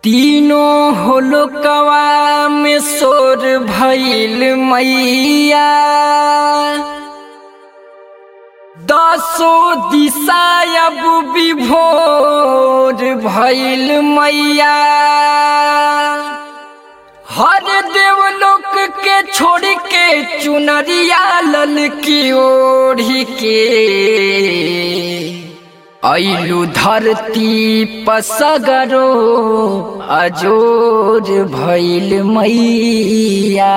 तीनों होलकवा में सोर भइल मैया दसो दिशा अब विभोर भइल मैया हर देवलोक के छोड़ के चुनरिया लल की ओढ़ी के ऐलू धरती पसगरो अजोर भइल मैया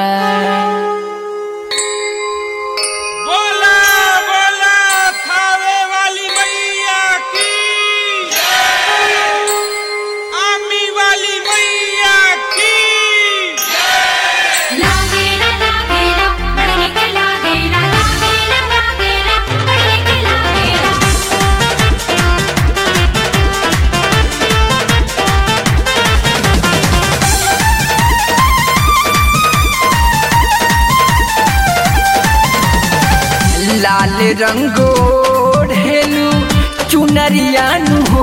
बोला बोला थावे वाली मैया की आमी वाली मैया की लागेला लागेला पढ़ने के लागेला लागेला लागेला पढ़ने के लागेला लाल रंगो ढेलू चुनरियानु हो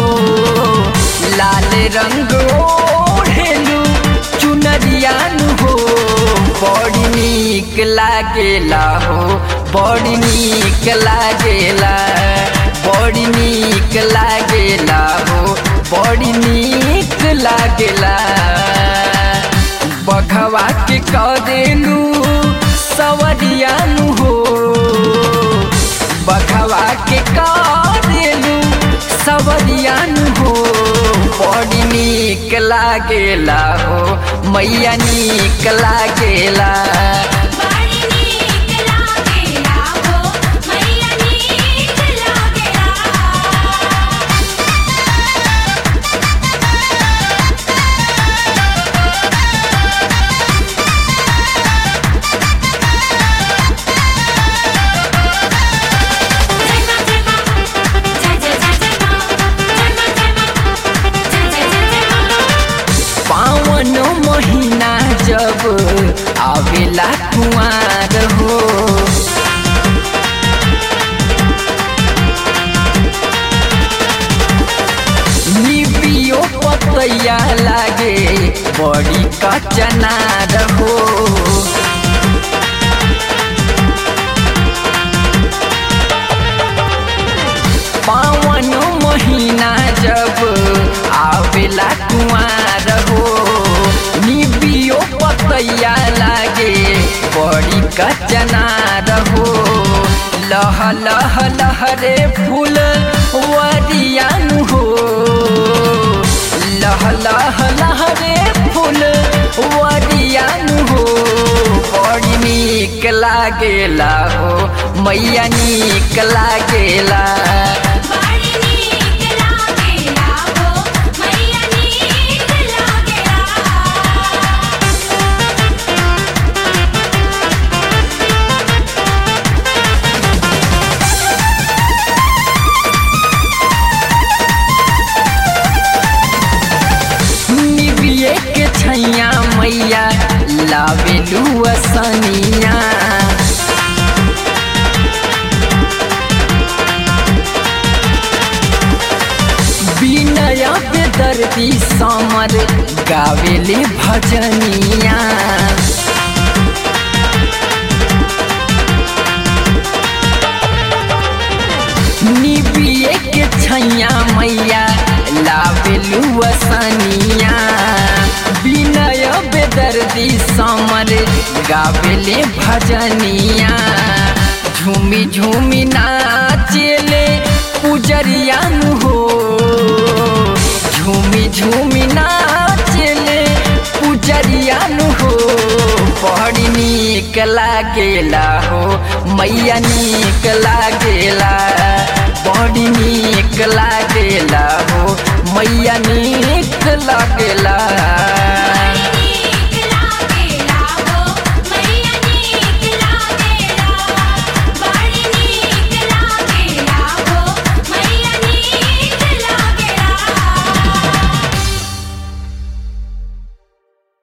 लाल रंगो ढेलू चुनरियानु हो बड़ी नीक लागेला हो बड़ी नीक लागेला बड़ी नीक लागेला हो बड़ी नीक लागेला बघवा के कदेलू सवरियानु हो बघवा के कदेलू सवरियानु हो बड़ी नीक लागेला हो मैया नीक लागेला बड़ी नीक लागेला हो मैया नीक लागेला जय मां जय मां जय जय जय जय मां जय मां जय मां जय जय जय जय मां पावन महीना जब आवेला कुआर हो निबियो पतैया लागे बड़ी कचनार हो पावन महीना जब आवेला कुआर हो निबियो पतैया लागे बड़ी कचनार हो लह लह लहरे फूल वरियान हो लह लह लहरे फूल वरियान हो बड़ी नीक लागेला हो मैया नीक लागेला बड़ी नीक लागेला हो मैया नीक लागेला निबिये के छैया मैया लावेलू असनिया बिनय बेदर्दी समर गावेले भजनिया निबिये के छैया मैया लावेलू असनिया बिनय बेदर्दी समर गावेले भजनिया झूमी झूमी नाचेले पुजरियानु हो झूमी झूमी नाचेले पुजरियानु हो बड़ी नीक लागेला हो मैया नीक लागेला बड़ी नीक लागेला हो मैया नीक